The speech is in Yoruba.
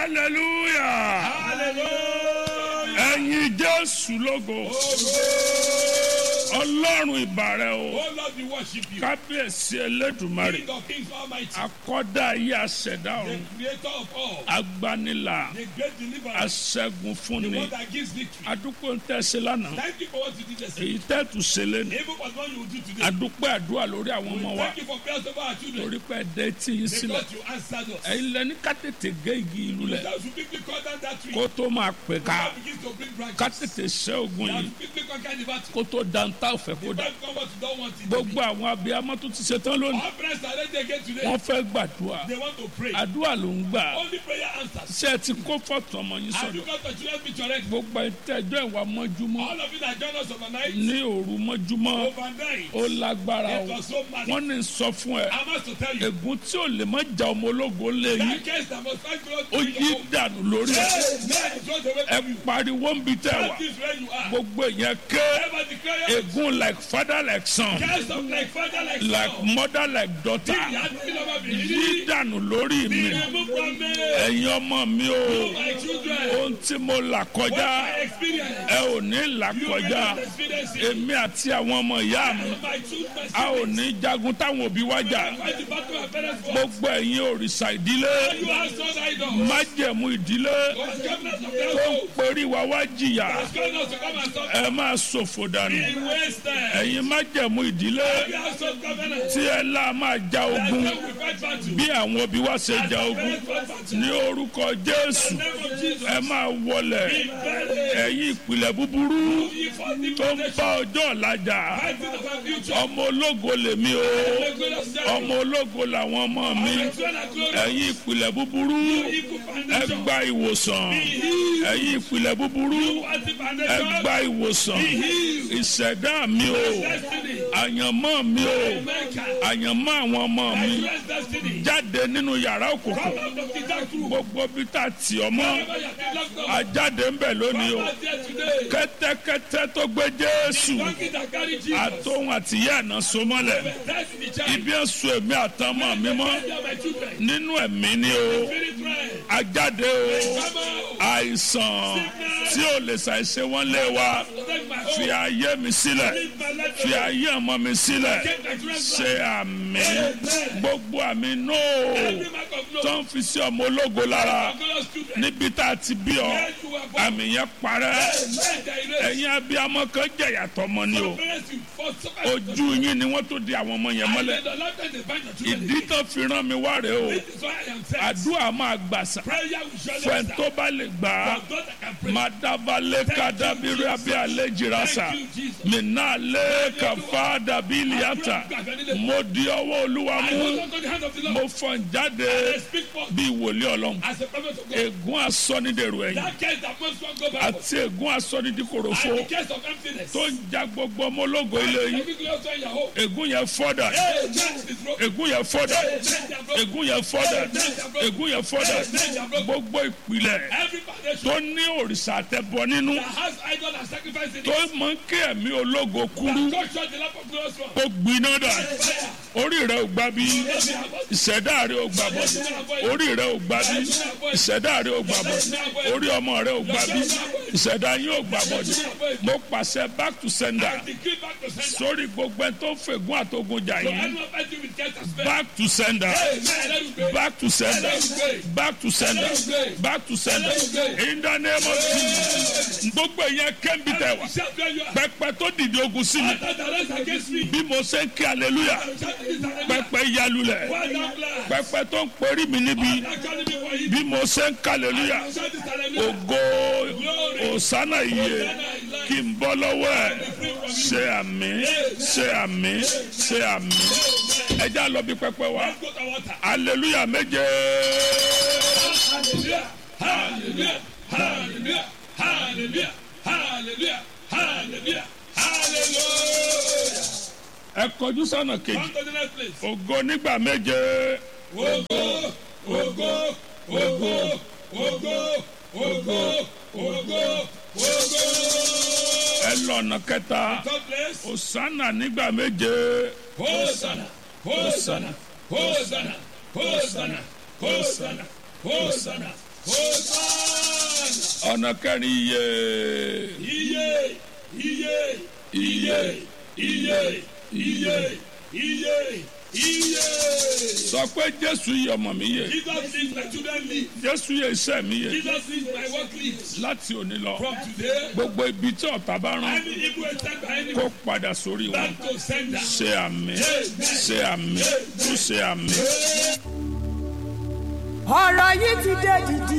hallelujah Hallelujah. ẹ̀yin jésù lógo ọlọ́run ìbàrẹ̀ o Oh Lord, we worship you. kábíyèsí elédùmarè King of kings almighty. akọ́dá ayé aṣẹ̀dá The ọ̀run creator of all. agbanilà The great deliverer. aṣẹ́gun The fúnni one that gives victory. adúpẹ́ ń tẹ̀sí lánàá Thank you for what you did yesterday. èyí tẹ́tù ṣẹlẹ̀ ní Even for what you will do today. adúpẹ́ àdúrà lórí àwọn ọmọ wa Thank you for prayers over our children. torí pé ẹ̀dẹ́ tí yín sílẹ̀ Because you answered us. ẹ̀yin lẹ́ni ká tètè gé igi ìlú lẹ̀ That you quickly cut down that tree. kó tó máa pè ká That begins to bring branches. ká tètè ṣẹ́ ogun That yìí you quickly conquer the battle. kó tó dantá òfẹ́ kó dà Don't come what you don't want it to be. gbogbo àwọn abiyamọ tó ti ṣetán lónìí Our friends are ready again today. wọ́n fẹ́ gbàdúrà They want to pray. àdúrà ló ń gbà Only prayer answers. ṣé ẹ ti kó fọ́tò ọmọ yín Have you sọ̀dọ̀ got the children be correct? gbogbo ìtẹ́jọ́ ìwà mọ́júmọ́ All of you that join us overnight, ní òru mọ́júmọ́ overnight, ó lágbára o it was so mad. wọ́n ní sọ fún ẹ I must to tell you, ègún tí ò lè má ja ọmọ ológo lé yín that case that must fight God ó to yí your home. dànù lórí ẹ Yes, man, it was the way ẹ from you. pariwo ń bi tẹ wá That is where you are. gbogbo ìyẹn ké Ever declare ègún like father like son cast of like father, like like son. mother like daughter He had been over me. yí dànù lórí mi Be removed from me. ẹ̀yin ọmọ mi o My children, ohun tí mo là what kọjá I experience, ẹ ò ní là you will kọjá not experience it. èmi àti àwọn ọmọ ìyá mi My children, a ò ní jagun táwọn òbí wá jà fight the battle of parents for. gbogbo ẹ̀yin òrìṣà ìdílé You are so idol. májẹ̀mú ìdílé God's covenant of tó ń household. perí wa wá jìyà God's covenant to come and stop ẹ máa ṣòfò dànù in wasted. ẹ̀yin májẹ̀mú ìdílé You are so covenant. tí ẹ lá máa ja That's ogun how we fight battle. bí àwọn òbí wa ṣe ja ogun Parents fight battle. ní orúkọ jésù In the name of Jesus. ẹ máa wọlẹ̀ Be buried. ẹ̀yin ìpìlẹ̀ búburú You fought the tó ń foundation. bá ọjọ́ ọ̀la jà Fighting of our future. ọmọ ológo lèmi o The glorious day. ọmọ ológo làwọn ọmọ mi The throne of glory. ẹ̀yin ìpìlẹ̀ búburú Equal ẹ foundation. gba ìwòsàn ẹ̀yin ìpìlẹ̀ búburú What the ẹ foundation? gba ìwòsàn ìṣẹ̀dá mi o Destiny. àyànmọ́ mi o America. àyànmọ́ àwọn ọmọ mi Nigeria's destiny. jáde nínú yàrá òkùnkùn Come out of the dark room. gbogbo bí tá a tì ọ́ mọ́ Wherever you have been locked up. ajáde ń bẹ̀ lónìí o Come out here today. kẹ́tẹ́kẹ́tẹ́ tó gbé jésù Donkey that carry Jesus. àtòhun àtìyá ẹ̀nà so mọ́lẹ̀ That's in the child. ibi ẹ̀sùn èmi àtọmọ mi mọ́ They are my children. nínú ẹ̀mí ni o Spirit realm. ajáde o Come out. àìsàn tí ò lè ṣàìṣe wọ́n lé wa Protect my fi home. ayé mi sílẹ̀ Leave my life fi alone. ayé ọmọ mi sílẹ̀ Take my children's ṣe life. àmì gbogbo àmì nóò Every mark of no. tó ń fi sí ọmọ ológo lára Glorious children. níbi tá a ti bí ọ Where you were born. àmì yẹn parẹ́ Let the erase. ẹ̀yin abiyamọ kan jẹ̀yà tọmọ ni o Parents, you fought so much. ojú yín ni wọ́n tó di àwọn ọmọ yẹn I mọ́lẹ̀ said, the lifetime they bind your children ìdí again. tó fi rán mi wá rèé o This is why I am saying. àdúrà máa gbàsà Prayer will surely fẹ́ẹ́ answer. tó bá lè gbà á For God that can pray. máa dábàlẹ̀ ká dábìrì abẹ́ alẹ́ jìrà sà Thank you, Jesus. mí náà lé kàfá dàbí ìlíàtà mo di ọwọ́ olúwa I mú hold on to the hand of the Lord. mo fọ̀n jáde I speak for bí wòlíì ọlọ́run as a prophet of God. ègún asọ́nidèrò ẹ̀yìn That case that must not go back. àti ègún asọ́nidìkòròfo And the case of emptiness. tó ń ja gbogbo ọmọ ológo ilé yìí Every glorious one in your home. ègún yẹn fọ́dà Hey, that is broken. ègún yẹn fọ́dà Hey, they are broken. ègún yẹn fọ́dà ègún yẹn fọ́dà gbogbo ìpìlẹ̀ Every foundation tó ní òrìṣà àtẹ̀bọ nínú that has idol and sacrifice in tó it. mọ kí ẹ̀mí ológo kúrú God shut the lamp of glorious one. kó gbiná dà Fire. orí rẹ ò gbà bí ìṣẹ̀dá rẹ ò gbà bọ̀ orí rẹ ò gbà bí ìṣẹ̀dá rẹ ò gbà bọ̀ orí ọmọ rẹ ò gbà bí ìṣẹ̀dá yín ò gbà bọ̀ mo pàṣẹ back to sender Decree back to sender. sórí gbogbo ẹ tó fègún àtogun jà So yín anyone fighting with case and spell. back to sender Amen. Let me pray. back to sender back to sender back to sender in the name of Jesus gbogbo ìyẹn kẹ́ńbì tẹ̀ wá Shout where you are. pẹpẹ tó dìde ogun sí mi That the rest against me. bí mo ṣe ń kí hallelujah Shout this hallelujah. pẹpẹ yalulẹ̀ Well done, blood. pẹpẹ tó ń perí mi níbi That calling me for you. bí mo ṣe ń kí hallelujah Shout this hallelujah. ògo òsánà iye kí n bọ́ lọ́wọ́ ẹ̀ ṣe àmì ṣe àmì ṣe àmì ẹja lọ bí pẹpẹ wa Let's go to water. hallelujah méje Hallelujah. Hallelujah. Hallelujah. Hallelujah. Hallelujah. Hallelujah. Hallelujah. ẹ kọjú sọ́nà kejì Come to the next place. ògo nígbà méje Ogo, ogo, ogo, ogo, ogo, ogo, ogo. ẹ lọ́nà kẹta Third place. òsánà nígbà méje Hosanna, Hosanna, Hosanna, Hosanna, Hosanna, Hosanna, Hosanna. ọ̀nà kẹrin iye Iye, iye, iye, iye, iye, iye, iye. sọ pé jésù yìí ọmọ mi yẹ Jesus is my children live. jésù yìí iṣẹ́ mi yẹ Jesus is my work lives. láti òní lọ From today, gbogbo ibi tí ọ̀tá bá rán any evil attack by any kó padà sórí wọn back to sender. ṣe àmì ṣe àmì tún ṣe àmì. ọ̀rọ̀ yìí ti dé dìdì.